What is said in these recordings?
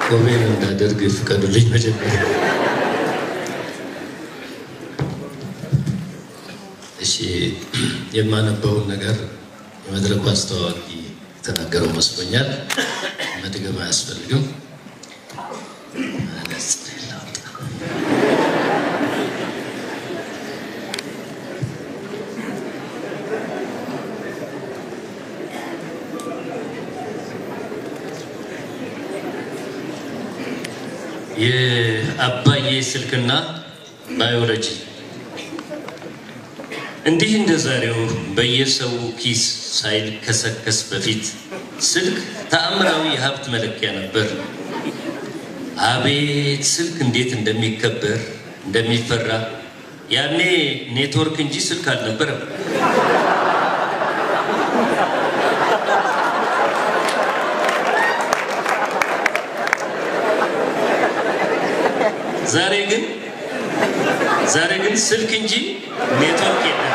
ቆሜን እንዳደርግ ፍቀዱልኝ መጀመሪያ። እሺ የማነበውን ነገር የመድረኩ አስተዋዋቂ የተናገረው መስሎኛል። መድገም አያስፈልግም። መነጽር ላውጣ። የአባዬ ስልክና ባዮሎጂ እንዲህ እንደ ዛሬው በየሰው ኪስ ሳይልከሰከስ በፊት ስልክ ተአምራዊ የሀብት መለኪያ ነበር። አቤት ስልክ እንዴት እንደሚከበር እንደሚፈራ! ያኔ ኔትወርክ እንጂ ስልክ አልነበረም። ዛሬ ግን ዛሬ ግን ስልክ እንጂ ኔትወርክ የለም።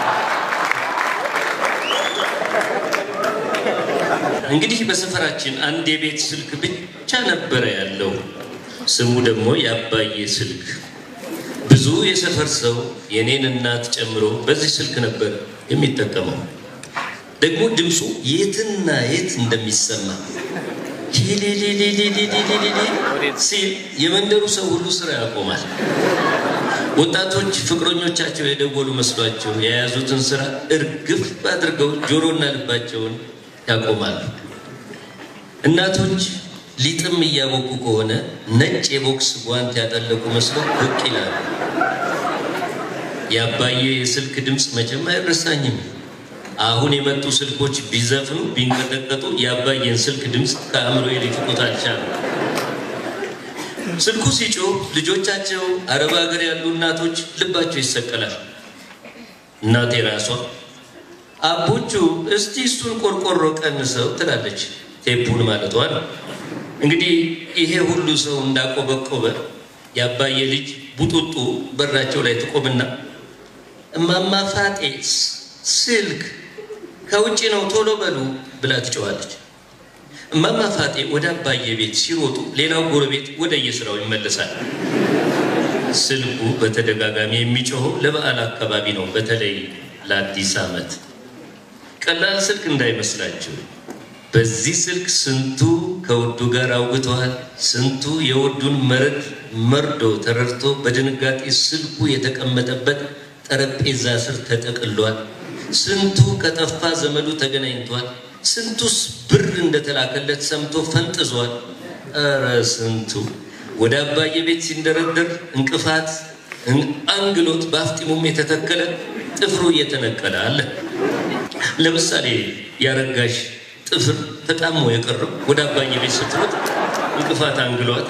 እንግዲህ በሰፈራችን አንድ የቤት ስልክ ብቻ ነበረ ያለው። ስሙ ደግሞ የአባዬ ስልክ። ብዙ የሰፈር ሰው የኔን እናት ጨምሮ በዚህ ስልክ ነበር የሚጠቀመው። ደግሞ ድምፁ የትና የት እንደሚሰማ ሂሊሊሊሊሊሊሊሊ ሲል የመንደሩ ሰው ሁሉ ስራ ያቆማል። ወጣቶች ፍቅረኞቻቸው የደወሉ መስሏቸው የያዙትን ስራ እርግፍ አድርገው ጆሮና ልባቸውን ያቆማሉ። እናቶች ሊጥም እያቦኩ ከሆነ ነጭ የቦክስ ጓንት ያጠለቁ መስለው ብቅ ይላሉ። የአባዬ የስልክ ድምፅ መቼም አይረሳኝም። አሁን የመጡ ስልኮች ቢዘፍኑ ቢንቀጠቀጡ የአባዬን ስልክ ድምፅ ከአእምሮ ሊፍቁት አልቻሉ። ስልኩ ሲጮህ ልጆቻቸው አረብ ሀገር ያሉ እናቶች ልባቸው ይሰቀላል። እናቴ ራሷ አቦቹ እስቲ እሱን ቆርቆሮ ቀንሰው ትላለች። ቴፑን ማለቷ ነው። እንግዲህ ይሄ ሁሉ ሰው እንዳቆበቆበ የአባዬ ልጅ ቡጡጡ በራቸው ላይ ትቆምና እማማ ፋጤ ስልክ ከውጭ ነው ቶሎ በሉ ብላ ትጨዋለች። እማማ ፋጤ ወደ አባዬ ቤት ሲሮጡ ሌላው ጎረቤት ወደ የስራው ይመለሳል። ስልኩ በተደጋጋሚ የሚጮኸው ለበዓል አካባቢ ነው፣ በተለይ ለአዲስ ዓመት። ቀላል ስልክ እንዳይመስላችሁ። በዚህ ስልክ ስንቱ ከውዱ ጋር አውግተዋል። ስንቱ የውዱን መረድ መርዶ ተረድቶ በድንጋጤ ስልኩ የተቀመጠበት ጠረጴዛ ስር ተጠቅሏል። ስንቱ ከጠፋ ዘመዱ ተገናኝቷል። ስንቱስ ብር እንደተላከለት ሰምቶ ፈንጥዟል። እረ ስንቱ ወደ አባዬ ቤት ሲንደረደር እንቅፋት አንግሎት በአፍጢሙም የተተከለ ጥፍሩ እየተነቀለ አለ። ለምሳሌ ያረጋሽ ጥፍር ተጣሞ የቀረው ወደ አባዬ ቤት ስትሮጥ እንቅፋት አንግሏት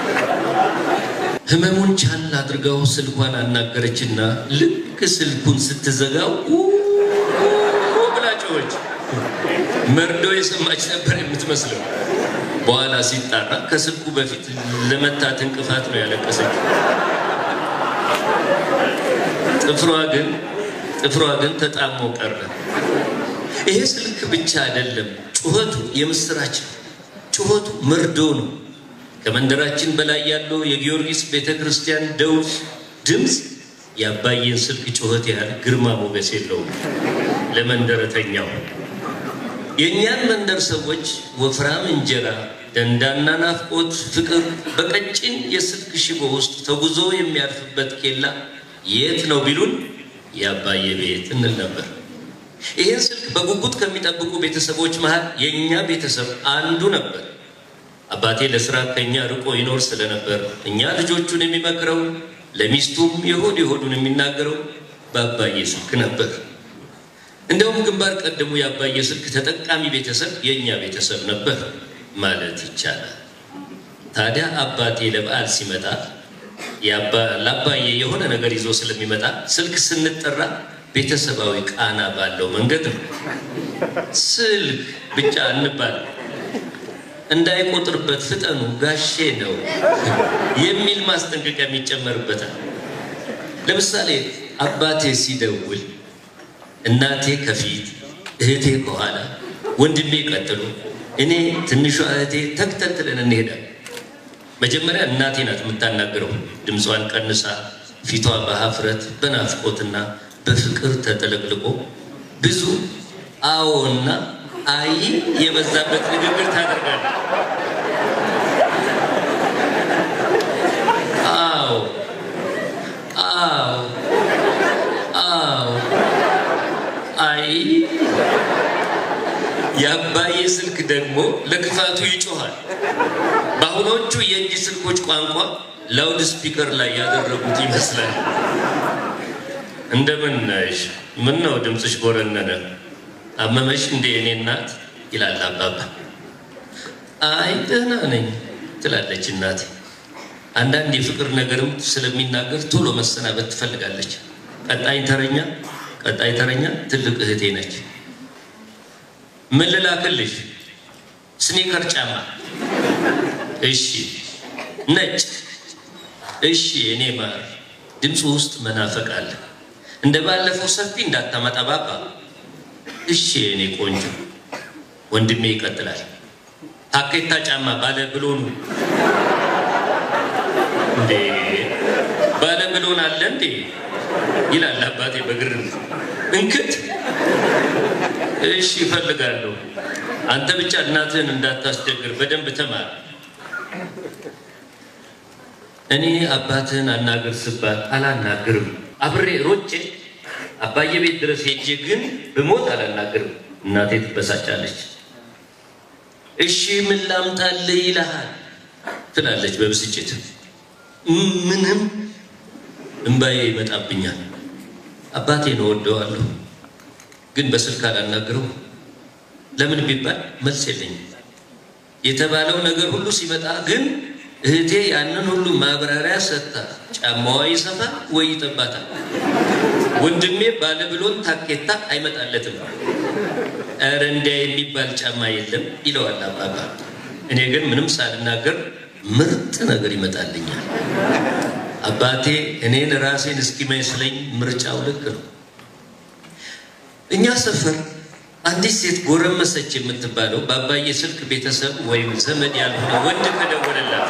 ህመሙን ቻል አድርጋው ስልኳን አናገረችና ልክ ስልኩን ስትዘጋው ብላ ጮኸች። መርዶ የሰማች ነበር የምትመስለው። በኋላ ሲጣራ ከስልኩ በፊት ለመታት እንቅፋት ነው ያለቀሰች። ጥፍሯ ግን ጥፍሯ ግን ተጣሞ ቀረ። ይሄ ስልክ ብቻ አይደለም፣ ጩኸቱ የምስራች ነው። ጩኸቱ መርዶ ነው። ከመንደራችን በላይ ያለው የጊዮርጊስ ቤተ ክርስቲያን ደውል ድምፅ የአባዬን ስልክ ጩኸት ያህል ግርማ ሞገስ የለውም ለመንደረተኛው። የእኛን መንደር ሰዎች ወፍራም እንጀራ፣ ደንዳና ናፍቆት፣ ፍቅር በቀጭን የስልክ ሽቦ ውስጥ ተጉዞ የሚያርፍበት ኬላ የት ነው ቢሉን የአባዬ ቤት እንል ነበር። ይህን ስልክ በጉጉት ከሚጠብቁ ቤተሰቦች መሃል የእኛ ቤተሰብ አንዱ ነበር። አባቴ ለስራ ከኛ ርቆ ይኖር ስለነበር እኛ ልጆቹን የሚመክረው ለሚስቱም የሆድ የሆዱን የሚናገረው በአባዬ ስልክ ነበር። እንደውም ግንባር ቀደሙ የአባዬ ስልክ ተጠቃሚ ቤተሰብ የእኛ ቤተሰብ ነበር ማለት ይቻላል። ታዲያ አባቴ ለበዓል ሲመጣ ለአባዬ የሆነ ነገር ይዞ ስለሚመጣ ስልክ ስንጠራ ቤተሰባዊ ቃና ባለው መንገድ ነው። ስልክ ብቻ እንባል እንዳይቆጥርበት ፍጠኑ ጋሼ ነው የሚል ማስጠንቀቂያ የሚጨመርበታል። ለምሳሌ አባቴ ሲደውል እናቴ ከፊት እህቴ ከኋላ ወንድሜ ቀጥሎ እኔ ትንሿ እህቴ ተከታትለን እንሄዳለን። መጀመሪያ እናቴ ናት የምታናግረው። ድምጿን ቀንሳ ፊቷ በሀፍረት በናፍቆትና በፍቅር ተጠለቅልቆ ብዙ አዎና አይ የበዛበት ንግግር ታደርጋለች። አዎ አዎ አዎ አይ የአባዬ ስልክ ደግሞ ለክፋቱ ይጮኋል። በአሁኖቹ የእጅ ስልኮች ቋንቋ ላውድ ስፒከር ላይ ያደረጉት ይመስላል። እንደምን ነሽ? ምን ነው ድምፅሽ ጎረነነ? አመመሽ እንዴ እኔ እናት? ይላል አባባ። አይ ደህና ነኝ ትላለች እናቴ። አንዳንድ የፍቅር ነገርም ስለሚናገር ቶሎ መሰናበት ትፈልጋለች። ቀጣይ ተረኛ ቀጣይ ተረኛ ትልቅ እህቴ ነች። ምን ልላክልሽ? ስኒከር ጫማ። እሺ። ነጭ። እሺ። እኔ ማር ድምፁ ውስጥ መናፈቅ አለ። እንደ ባለፈው ሰፊ እንዳታመጣ ባባ። እሺ እኔ ቆንጆ። ወንድሜ ይቀጥላል። ታኬታ ጫማ ባለ ብሎኑ እንዴ ባለ ብሎን አለ እንዴ ይላል አባቴ በግርም እንክት እሺ እፈልጋለሁ። አንተ ብቻ እናትህን እንዳታስቸግር በደንብ ተማር። እኔ አባትህን አናግር ስባል አላናግርም። አብሬ ሮጬ አባዬ ቤት ድረስ ሄጄ ግን ብሞት አላናግርም። እናቴ ትበሳጫለች። እሺ ምን ላምጣልህ ይልሃል ትላለች በብስጭት። ምንም እምባዬ ይመጣብኛል። አባቴን እወደዋለሁ ግን በስልክ አላናግረው። ለምን ቢባል መልስ የለኝም። የተባለው ነገር ሁሉ ሲመጣ ግን እህቴ ያንን ሁሉ ማብራሪያ ሰጥታ ጫማዋ ይሰፋል ወይ ይጠባታል። ወንድሜ ባለብሎን ታኬታ አይመጣለትም። ኧረ እንዲያ የሚባል ጫማ የለም ይለዋል አባባ። እኔ ግን ምንም ሳልናገር ምርጥ ነገር ይመጣልኛል። አባቴ እኔን ራሴን እስኪመስለኝ ምርጫው ልክ ነው። እኛ ሰፈር አንዲት ሴት ጎረመሰች የምትባለው በአባዬ ስልክ ቤተሰብ ወይም ዘመድ ያልሆነ ወንድ ከደወለላት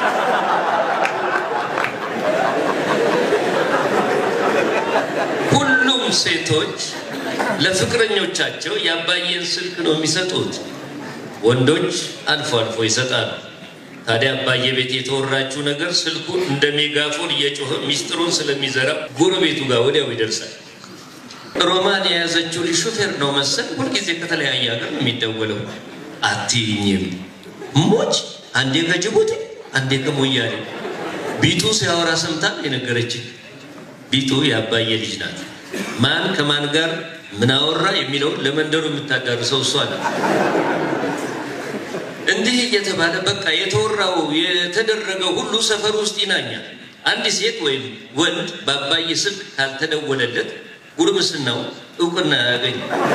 ሁሉም ሴቶች ለፍቅረኞቻቸው የአባዬን ስልክ ነው የሚሰጡት። ወንዶች አልፎ አልፎ ይሰጣሉ። ታዲያ አባዬ ቤት የተወራችው ነገር ስልኩን እንደ ሜጋፎን እየጮኸ ሚስጥሩን ስለሚዘራ ጎረቤቱ ጋር ወዲያው ይደርሳል። ሮማን የያዘችው ልጅ ሹፌር ነው መሰል ሁልጊዜ ከተለያየ ሀገር ነው የሚደወለው። አትይኝም ሞች አንዴ ከጅቡቲ አንዴ ከሞያሌ ቢጡ ሲያወራ ሰምታ የነገረችኝ። ቢጡ የአባዬ ልጅ ናት። ማን ከማን ጋር ምን አወራ የሚለውን ለመንደሩ የምታዳርሰው እሷ ናት። እንዲህ እየተባለ በቃ የተወራው የተደረገው ሁሉ ሰፈር ውስጥ ይናኛል። አንድ ሴት ወይም ወንድ በአባዬ ስልክ ካልተደወለለት ጉርምስናው እውቅና ያገኝ።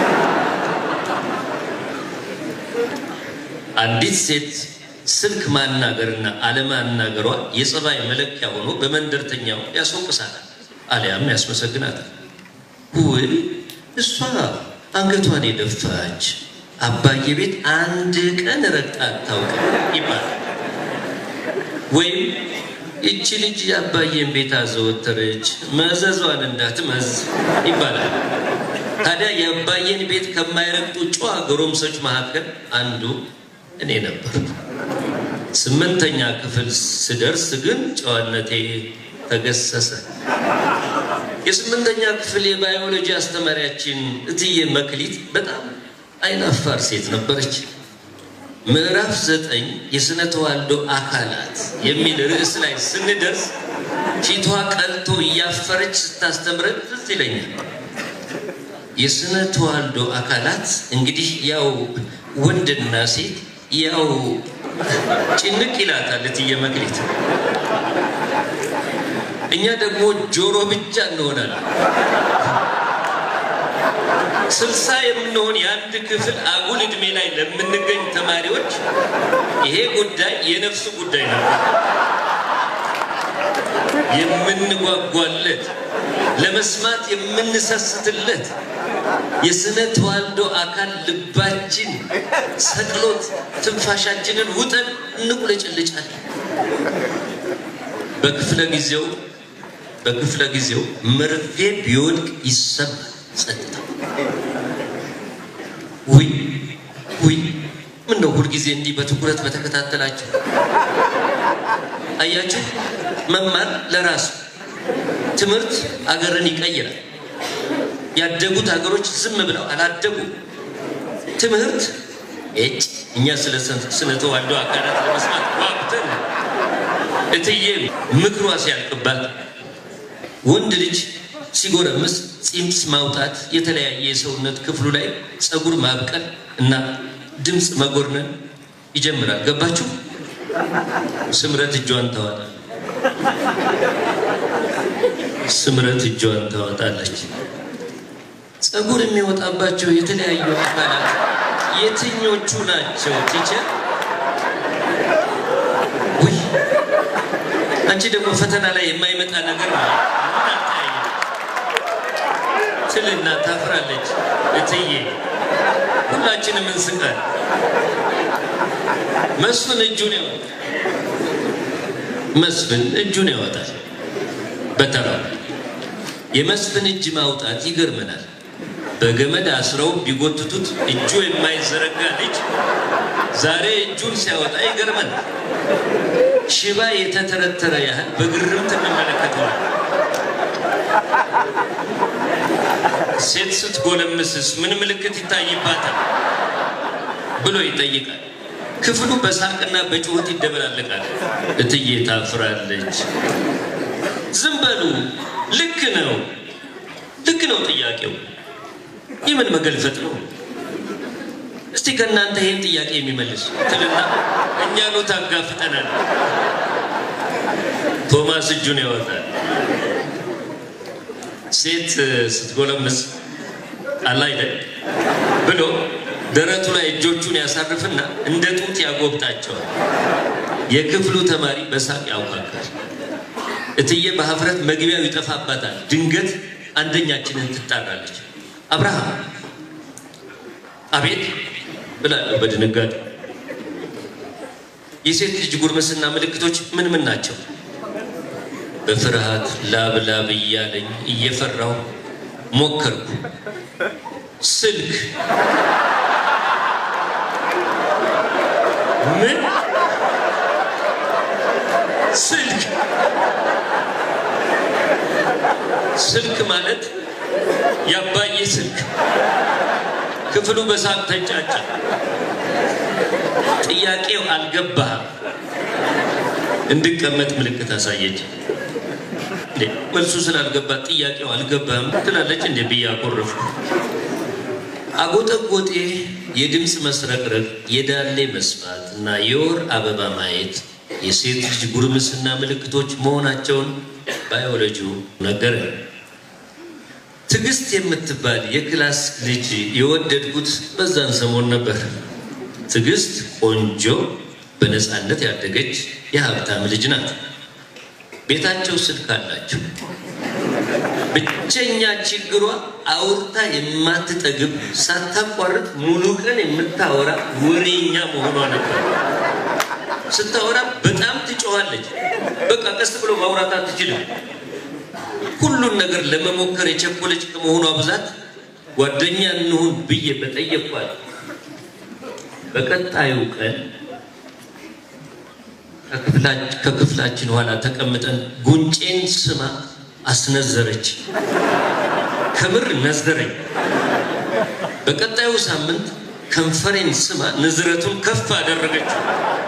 አንዲት ሴት ስልክ ማናገርና አለማናገሯ የጸባይ መለኪያ ሆኖ በመንደርተኛው ያስወቅሳታል፣ አሊያም ያስመሰግናታል። ውይ እሷ አንገቷን የደፋች አባዬ ቤት አንድ ቀን ረግጣ አታውቅም ይባላል። ወይም ይቺ ልጅ የአባዬን ቤት አዘወተረች መዘዟን እንዳትመዝ ይባላል። ታዲያ የአባዬን ቤት ከማይረግጡ ጨዋ ጎረምሶች መካከል አንዱ እኔ ነበር። ስምንተኛ ክፍል ስደርስ ግን ጨዋነቴ ተገሰሰ። የስምንተኛ ክፍል የባዮሎጂ አስተማሪያችን እትዬ መክሊት በጣም አይናፋር ሴት ነበረች። ምዕራፍ ዘጠኝ የስነ ተዋልዶ አካላት የሚል ርዕስ ላይ ስንደርስ ፊቷ ቀልቶ እያፈረች ስታስተምረን ትዝ ይለኛል። የስነ ተዋልዶ አካላት እንግዲህ ያው ወንድና ሴት ያው ጭንቅ ይላታል እትዬ መክሊት። እኛ ደግሞ ጆሮ ብቻ እንሆናለን። ስልሳ የምንሆን የአንድ ክፍል አጉል ዕድሜ ላይ ለምንገኝ ተማሪዎች ይሄ ጉዳይ የነፍሱ ጉዳይ ነው። የምንጓጓለት ለመስማት የምንሰስትለት የስነ ተዋልዶ አካል ልባችን ሰቅሎት ትንፋሻችንን ውጠን እንቁለጭልጫለን። በክፍለ ጊዜው በክፍለ ጊዜው መርፌ ቢወድቅ ይሰማል ጸጥታ። ውይ ውይ ምን ነው ሁልጊዜ እንዲህ በትኩረት በተከታተላችሁ አያችሁ። መማር ለራሱ ትምህርት አገርን ይቀይራል። ያደጉት ሀገሮች ዝም ብለው አላደጉም። ትምህርት እጭ እኛ ስለ ስነ ተዋልዶ አካላት ለመስማት ጓጉተን እትዬ ምክሯ ሲያልቅባት ወንድ ልጅ ሲጎረምስ ፂምስ ማውጣት፣ የተለያየ የሰውነት ክፍሉ ላይ ፀጉር ማብቀል እና ድምፅ መጎርነን ይጀምራል። ገባችሁ? ስምረት እጇን ታወጣ ስምረት እጇን ታወጣለች። ፀጉር የሚወጣባቸው የተለያዩ አካላት የትኞቹ ናቸው ቲቸር? ውይ አንቺ ደግሞ ፈተና ላይ የማይመጣ ነገር ነው ትልና ታፍራለች። እትዬ ሁላችንም እንስቃል። መስፍን እጁን ያወጣል። መስፍን እጁን ያወጣል። በተራ የመስፍን እጅ ማውጣት ይገርመናል። በገመድ አስረው ቢጎትቱት እጁ የማይዘረጋ ልጅ ዛሬ እጁን ሲያወጣ ይገርመናል። ሽባ የተተረተረ ያህል በግርምት እንመለከተዋል። ሴት ስትጎለምስስ ምን ምልክት ይታይባታል ብሎ ይጠይቃል። ክፍሉ በሳቅና በጩኸት ይደበላለቃል። እትዬ ታፍራለች። ዝም በሉ። ልክ ነው፣ ልክ ነው። ጥያቄው የምን መገልፈጥ ነው? እስቲ ከእናንተ ይህን ጥያቄ የሚመልስ ትልና እኛኑ ታጋፍጠናል። ቶማስ እጁን ያወጣል። ሴት ስትጎለምስ አለ አይደል ብሎ ደረቱ ላይ እጆቹን ያሳርፍና እንደ ጡት ያጎብጣቸዋል። የክፍሉ ተማሪ በሳቅ ያውካካል። እትዬ በሀፍረት መግቢያው ይጠፋባታል። ድንገት አንደኛችንን ትጣራለች። አብርሃም አቤት ብላለሁ በድንጋጤ። የሴት ልጅ ጉርምስና ምልክቶች ምን ምን ናቸው? በፍርሃት ላብ ላብ እያለኝ እየፈራሁ ሞከርኩ። ስልክ ምን ስልክ ስልክ ማለት ያባዬ ስልክ። ክፍሉ በሳቅ ተንጫጫ። ጥያቄው አልገባህም። እንድቀመጥ ምልክት አሳየች። መልሱ ስላልገባት ጥያቄው አልገባህም ትላለች እንደ ብዬ አኮረፍኩ። አጎጠጎጤ፣ የድምፅ መስረቅረቅ፣ የዳሌ መስፋት እና የወር አበባ ማየት የሴት ልጅ ጉርምስና ምልክቶች መሆናቸውን ባዮሎጂው ነገረ። ትዕግስት የምትባል የክላስ ልጅ የወደድኩት በዛን ሰሞን ነበር። ትዕግስት ቆንጆ፣ በነፃነት ያደገች የሀብታም ልጅ ናት። ቤታቸው ስልክ አላቸው። ብቸኛ ችግሯ አውርታ የማትጠግብ ሳታቋርጥ ሙሉ ቀን የምታወራ ወሬኛ መሆኗ ነበር። ስታወራ በጣም ትጮኻለች። በቃ ቀስ ብሎ ማውራት አትችልም። ሁሉን ነገር ለመሞከር የቸኮለች ከመሆኗ ብዛት ጓደኛ እንሁን ብዬ በጠየኳት በቀጣዩ ቀን ከክፍላችን ኋላ ተቀምጠን ጉንጬን ስማ አስነዘረች። ከምር ነዘረኝ። በቀጣዩ ሳምንት ከንፈሬን ስማ ንዝረቱን ከፍ አደረገችው።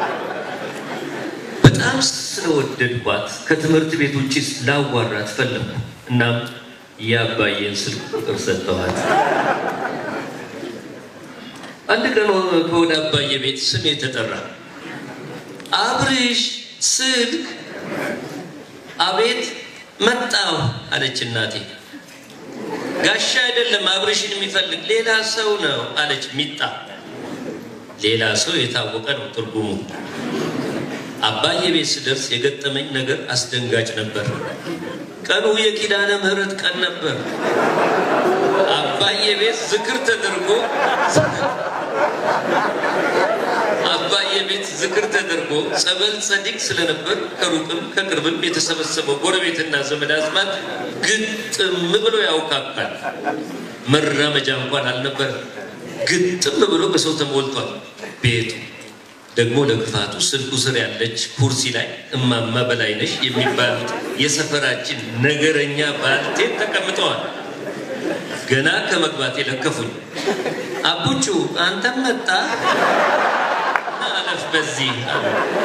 በጣም ስለወደድኳት ከትምህርት ቤት ውጭ ላዋራት ፈለግኩ። እናም የአባዬን ስልክ ቁጥር ሰጠኋት። አንድ ቀን ከወደ አባዬ ቤት ስሜ ተጠራ። አብርሽ ስልክ። አቤት መጣሁ አለች እናቴ። ጋሻ አይደለም አብርሽን የሚፈልግ ሌላ ሰው ነው አለች ሚጣ። ሌላ ሰው የታወቀ ነው ትርጉሙ። አባዬ ቤት ስደርስ የገጠመኝ ነገር አስደንጋጭ ነበር። ቀኑ የኪዳነ ምሕረት ቀን ነበር። አባዬ ቤት ዝክር ተደርጎ አባዬ ቤት ዝክር ተደርጎ ጸበል ጸዲቅ ስለነበር ከሩቅም ከቅርብም የተሰበሰበው ጎረቤትና ዘመድ አዝማድ ግጥም ብሎ ያውካካል። መራመጃ እንኳን አልነበር። ግጥም ብሎ በሰው ተሞልቷል ቤቱ። ደግሞ ለክፋቱ ስልኩ ስር ያለች ኩርሲ ላይ እማማ በላይነሽ የሚባሉት የሰፈራችን ነገረኛ ባልቴት ተቀምጠዋል። ገና ከመግባት የለከፉኝ አቡቹ አንተም መጣ አለፍ በዚህ አሉ።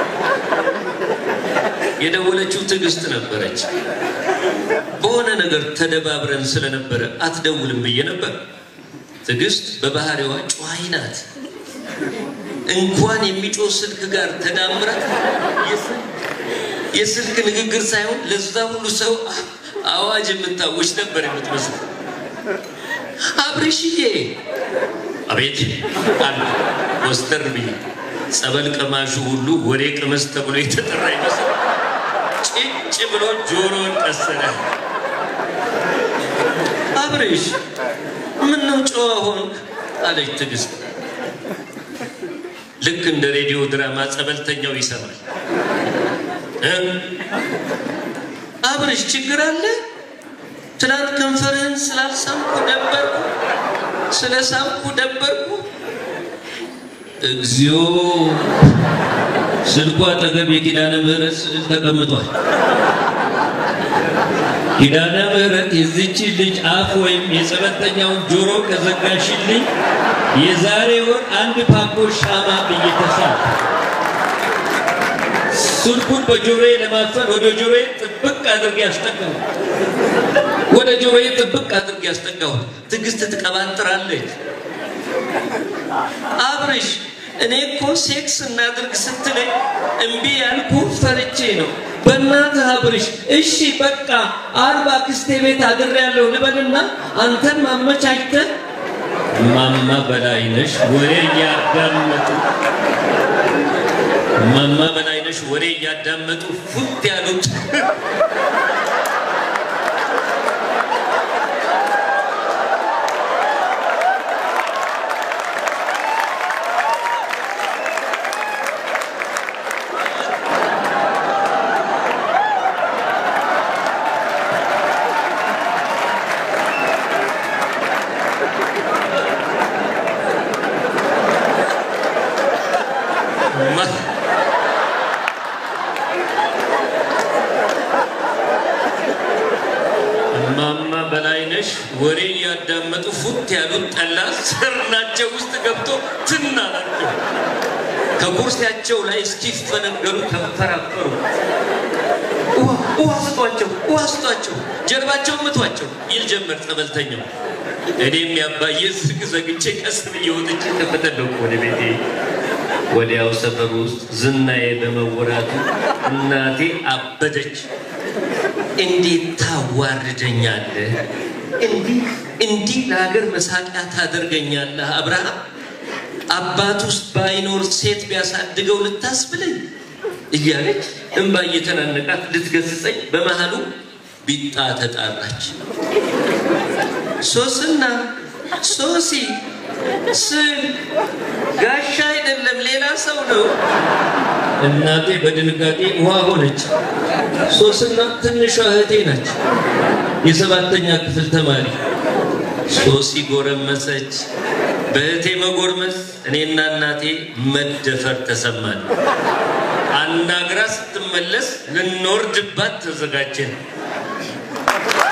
የደወለችው ትዕግስት ነበረች። በሆነ ነገር ተደባብረን ስለነበረ አትደውልም ብዬ ነበር። ትዕግስት በባህሪዋ ጨዋይ ናት። እንኳን የሚጮህ ስልክ ጋር ተዳምራ የስልክ ንግግር ሳይሆን ለዛ ሁሉ ሰው አዋጅ የምታወች ነበር የምትመስል። አብርሽዬ አቤት አሉ ወስተር ብዬ። ጸበል ቀማሹ ሁሉ ወሬ ቅመስ ተብሎ የተጠራ ይመስል ጭጭ ብሎ ጆሮን ቀሰረ። አብርሽ ምነው ጨዋ ሆንክ? አለች ትዕግስት። ልክ እንደ ሬዲዮ ድራማ ጸበልተኛው ይሰማል። አብርሽ ችግር አለ? ትናንት ከንፈርህን ስላልሳምኩ ደበርኩ፣ ስለ ሳምኩ ደበርኩ። እግዚኦ! ስልኩ አጠገብ የኪዳነ ምሕረት ስዕል ተቀምጧል። ኪዳነ ምሕረት የዚች ልጅ አፍ ወይም የጸበልተኛውን ጆሮ ከዘጋሽልኝ የዛሬ ወር አንድ ፓኮ ሻማ ብዬ ተሳል። ስልኩን በጆሮዬ ለማፈን ወደ ጆሮዬ ጥብቅ አድርጌ ያስጠጋሁ ወደ ጆሮዬ ጥብቅ አድርጌ ያስጠጋሁ። ትዕግስት ትቀባጥራለች። አብርሽ እኔ እኮ ሴክስ እናድርግ ስትለኝ እምቢ ያልኩ ፈርቼ ነው። በእናትህ አብርሽ እሺ በቃ አርባ ክስቴ ቤት አድሬያለሁ ልበልና አንተን ማመቻችተህ ማማ በላይነሽ ወሬ እያዳመጡ ማማ በላይነሽ ወሬ እያዳመጡ ፉት ያሉት ማማ በላይነሽ ወሬ እያዳመጡ ፉት ያሉት ጠላ ስርናቸው ውስጥ ገብቶ ትናላቸው ከኩርሲያቸው ላይ እስኪፈነገሩ ተንፈራፈሩ። ውሃ ስጧቸው፣ ውሃ ስጧቸው፣ ጀርባቸው ምቷቸው ይል ጀመር ጸበልተኛው። እኔም ያባዬ ዝግ ዘግቼ ቀስ ብዬ ወጥቼ ተፈተለኩ ወደ ቤቴ። ወዲያው ሰፈር ውስጥ ዝናዬ በመወራቱ እናቴ አበደች። እንዴት ታዋርደኛለህ? እንዲህ እንዲህ ለሀገር መሳቂያ ታደርገኛለህ? አብርሃም አባት ውስጥ ባይኖር ሴት ቢያሳድገው ልታስብለኝ እያለች እንባ እየተናነቃት ልትገስጸኝ በመሃሉ ቢጣ ተጣራች። ሶስና ሶሲ ስል ጋሻ አይደለም ሌላ ሰው ነው። እናቴ በድንጋጤ ውሃ ሆነች። ሶስና ትንሿ እህቴ ናች፣ የሰባተኛ ክፍል ተማሪ። ሶሲ ጎረመሰች። በእህቴ መጎርመስ እኔና እናቴ መደፈር ተሰማን። አናግራ ስትመለስ ልንወርድባት ተዘጋጀን።